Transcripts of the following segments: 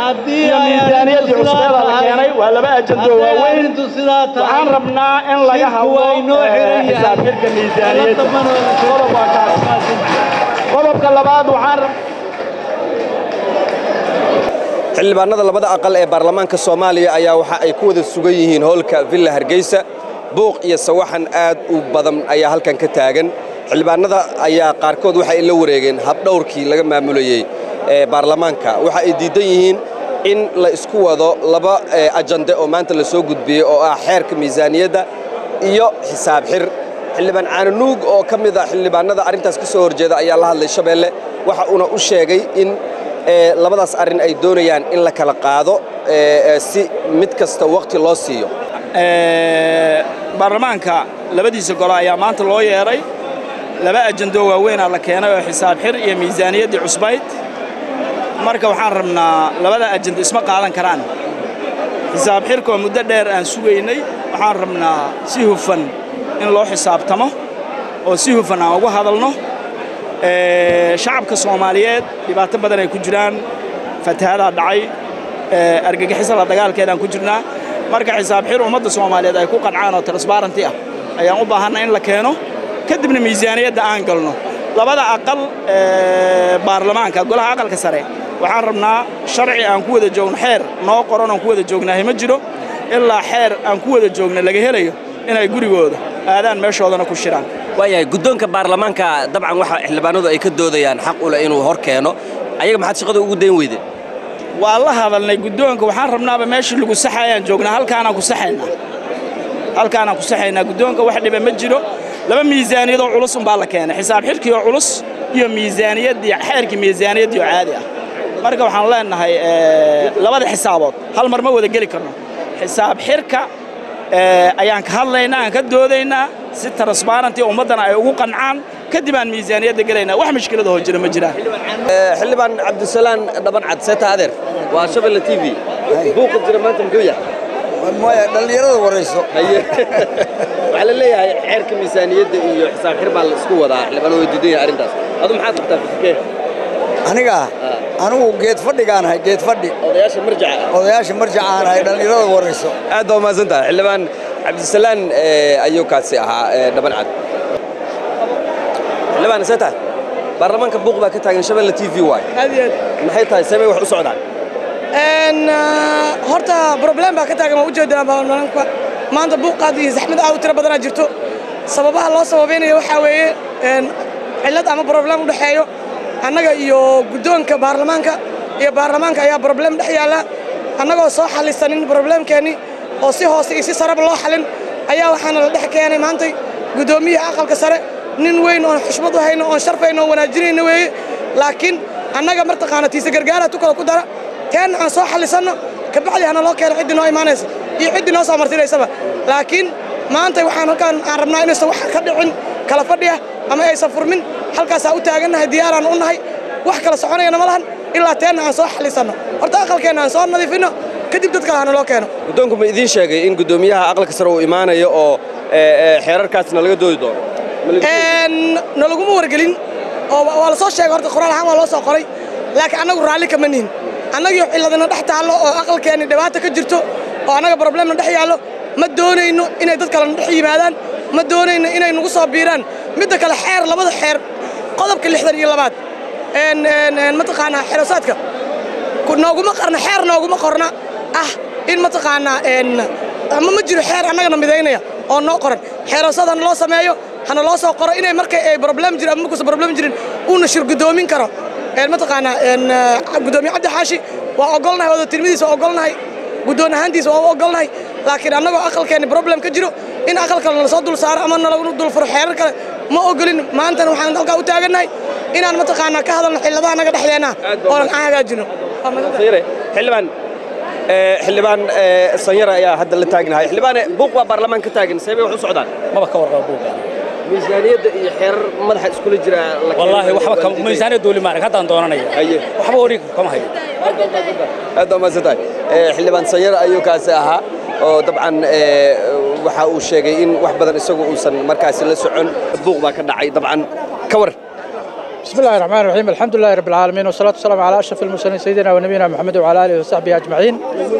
haddii iyo ay miisaaniyaddii arrintu cusbeeda sidaa la tahay- keenay waa laba ajando haddii waaweyn arrintu sidaa tahay waxaan rabnaa in laga shirku hadlo waa inoo eh, xiran yahay. xisaab xidhka miisaaniyadda Alla taban oo- qodob waa kaas qodobka labaad waxaan rab- xildhibaanada labada aqal ee baarlamaanka soomaaliya ayaa waxa ay ku wada sugan yihiin howlka villa hargeysa buuq iyo sawaxan aad u badan ayaa halkan ka taagan xildhibaanada ayaa qaarkood waxa ay la wareegeen habdhowrkii laga maamulayey ee baarlamaanka waxa ay diidan yihiin in la isku wado laba eh, ajande oo maanta la soo gudbiyey oo ah xeerka miisaaniyadda iyo xisaab xir xildhibaan caananuug oo ka mid ah xildhibaanada arrintaas ka soo horjeeda ayaa la hadlay shabeelle waxa uuna u sheegay in ee, labadaas arrin ay doonayaan in la kala qaado ee, ee, si mid kasta waqti loo siiyo Ee, baarlamaanka labadiisa gole ayaa maanta loo yeedhay laba ajando waaweynaa la keenay oo xisaab xir iyo miisaaniyaddii cusbayd marka waxaan rabnaa labada ajando isma qaadan karaan xisaab xirka oo muddo dheer aan sugaynay waxaan rabnaa si hufan in loo xisaabtamo oo si hufan aan uga hadalno Ee, shacabka soomaaliyeed dhibaato badan ay ku jiraan fatahadaa dhacay ee, argagixisa la dagaalkeedaan ku jirnaa marka xisaab xir ummadda soomaaliyeed ay ku qancaan oo transbarenty ah ayaan u baahanna in la keeno kadibna miisaaniyadda aan galno labada aqal ee, baarlamaanka golaha aqalka sare waxaan rabnaa sharci aan ku wada joogno xeer noo qoran aan ku wada joognaahay ma jiro ilaa xeer aan ku wada joogno laga helayo inay gurigooda aadaan meeshoodana ku shiraan waayahay guddoonka baarlamaanka dabcan waxa xildhibaanadu ay ka doodayaan xaq u leh inuu hor keeno ayaga maxaad shaqada ugu dayn weyde waa la hadalnay guddoonka waxaan rabnaaba meeshii lagu saxayaan joognaa halkaanaan ku saxaynaa halkaanaan ku saxaynaa guddoonka wax dhiba ma jiro laba miisaaniyadoo culus umbaa la keenay xisaab xidhkii oo culus iyo miisaaniyaddii xeerkii miisaaniyaddii oo caadi ah marka waxaan leenahay eh, labada xisaabood hal mar ma wada geli karno xisaab xidhka eh, ayaan ka hadlaynaa aan ka doodaynaa si transbarenty ummaddana ay ugu qancaan kadib aan miisaaniyadda gelaynaa wax mushkilada hoo jira ma jiraan xildhibaan cabdisalaan dhaban cad seeta adeer waa shabelle t v buuqa jira maanta muxuu yahay maya dhallinyarada warayso haye waxaa la leeyahay xeerka miisaaniyadda iyo xisaab xir baa la isku wadaa xildhibaan way diidan yahay arrintaas adu maxaad qabtaa fikirkee aniga anigu geed fadhigaan ahay geed fadhi odayaasha marjaca ah odayaasha marjacaan ahay dhallinyarada warayso aad baa umahadsan tahay xildhibaan cabdisalaan eh, ayuu kaasi ahaa eh, dhaban cad xildhibaan seeta baarlamaanka buuq baa ka taagan shabelle t v waay aad iyo aad maxay tahay sabay wax u socdaan Een, ah, horta problem baa ka taagan waa ujeedaa baarlamaanka maanta buuqaad iyo zaxmad aad u tiro badanaa jirto sababaha loo sababaynayo waxaa weeye een, cillad ama problem u dhexeeyo annaga iyo guddoonka baarlamaanka iyo baarlamaanka ayaa problem dhex yaalla annagoo soo xallisanin problemkeennii oo si hoose iyo si sareba loo xalin ayaa waxaana la dhex keenay maantay guddoomiyaha aqalka sare nin weyn oon xushmad u hayno oon sharfayno oon wanaajinayno weeye laakiin annaga martaqaana tiise gargaara tukada ku dara keenna aan soo xallisanno kabacdi hana loo keeno ciddii noo imaanaysa iyo ciddii noo soo martinaysaba laakiin maanta waxaan halkaan aan rabnaa inaysan wax ka dhicin kala fadhiya ama aysan furmin halkaasaa u taagannahay diyaaraan u nahay wax kala soconayana ma lahan ilaa teenna aan soo xallisanno horta aqalkeenna aan soo nadiifinno kadib dad kale hana loo keeno guddoonku ma idiin sheegay in guddoomiyaha aqalka sare uu imaanayo oo eh, eh, xeerarkaasna laga doodi doono Ma la- Een, nalaguma wargelin oo wa- waa la soo sheegay horta qoraal ahaan waa loo soo qoray laakiin annagu raalli kama nihin annagii ciladana dhex taallo oo aqalkeenni dhibaata ka jirto oo annaga problemna dhex yaallo ma doonayno inay dad kalena dhex yimaadaan ma doonayno inay nagu soo biiraan midda kale xeer labada xeer qodobka lixdan iyo labaad een, een, een, mataqaanaa xerosaadka ku- nooguma qarna xeer nooguma qorna ah in mataqaanaa een, ama ma jiro xeer annagana midaynaya oo noo qoran xeerasad hana loo sameeyo hana loo soo qoro inay markay ay problem jirin ama markuusan problem jirin uuna shir guddoomin karo een, mataqaanaa een, ah, guddoomiye cabdi xaashi waa ogolnahay wada tirmadiisa waa ogolnahay guddoon ahaantiisa waa u ogolnahay laakiin annagoo aqalkeenni problem ka jiro in aqalka nala soo dul saaro ama nalagu dul furo xeerar kale ma ogolin maantana waxaan halkaa u taagannahay inaan mataqaanaa ka hadalno xilladaha naga dhexdeenna oonan aan hagaajino Sanyare, xildhibaan eh, xildhibaan eh, sanyare ayaa hadda la taagnahay xildhibaane buuq baa baarlamaan ka taagan sabay wax u socdaan maba ka warqaba buuga miisaaniyadda iyo xeerar madaxa iskula jira la wallaahi keenay, waxba waa ka diidan. miisaaniyad dooli maarag haddaan doonanaya Haye. waxba wareeg kama hayo aad baa mahadsan tahay Eh, xildhibaan sanyare ayuu kaasi ahaa oo dabcan eh, waxa uu sheegay in wax badan isagu uusan markaasi la socon buuq baa ka dhacay dabcan ka war بسم الله الرحمن الرحيم الحمد لله رب العالمين والصلاة والسلام على أشرف المرسلين سيدنا ونبينا محمد وعلى آله وصحبه أجمعين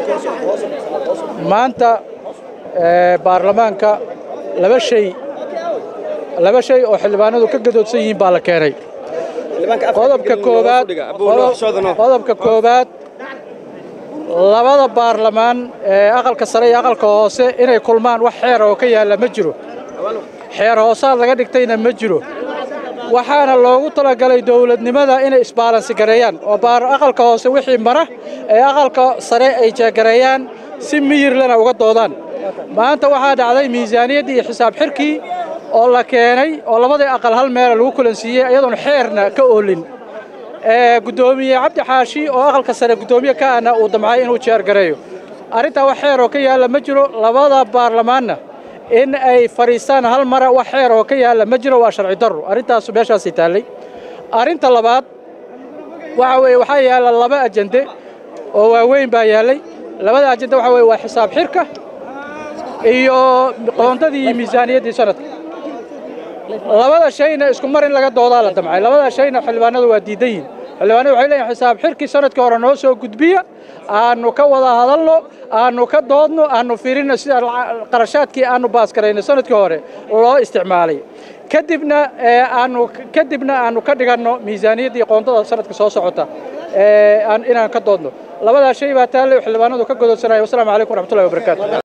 maanta ee, baarlamaanka laba shay laba shay oo xildhibaanadu ka gadoodsan yihiin baa la keenay qodobka koobaad qodobka koobaad labada baarlamaan ee aqalka sare iyo aqalka hoose inay kulmaan wax xeer oo ka yaalla ma jiro xeer hoosaad laga dhigtayna ma jiro waxaana loogu talagalay dowladnimada inay isbaalansi gareeyaan oo baar aqalka hoose wixii mara ee aqalka sare ay jeegareeyaan si miyirlana uga doodaan maanta waxaa dhacday miisaaniyaddii iyo xisaab xirkii oo la keenay oo labadii aqal hal meela lagu kulansiiyey iyadoon xeerna ka oolin ee guddoomiye cabdi xaashi oo aqalka sare guddoomiye ka ahna uu damcay inuu jeergareeyo arrintaa wax xeer oo ka yaalla ma jiro labada baarlamaanna in ay fadhiistaan hal mara wax xeer oo ka yaalla ma jiro waa sharci darro arrintaasu meeshaasii taallay arrinta labaad waxa weeye waxaa yaalla laba ajende oo waaweyn baa yaallay labada ajende waxa weeye waa xisaab xirka iyo qoondadii iyo miisaaniyaddii sanadka labada shayna isku mar in laga doodaa la damcay labada shayna xildhibaanadu waa diidan yihiin xildhibaanadu waxay leeyihin xisaab xirkii sanadkii hore noo soo gudbiya aanu ka wada hadalno aanu ka doodno aanu fiirino sida laca- qarashaadkii aanu baaskarayno sanadkii hore loo isticmaalay kadibna ee, aanu kadibna aanu ka dhiganno miisaaniyaddii qoondada sanadka soo socota ee, aan- inaan ka doodno labadaa shay baa taallay oo xildhibaanadu ka godoodsanaya wasalaamu calaykum waraxmatullahi wabarakaatu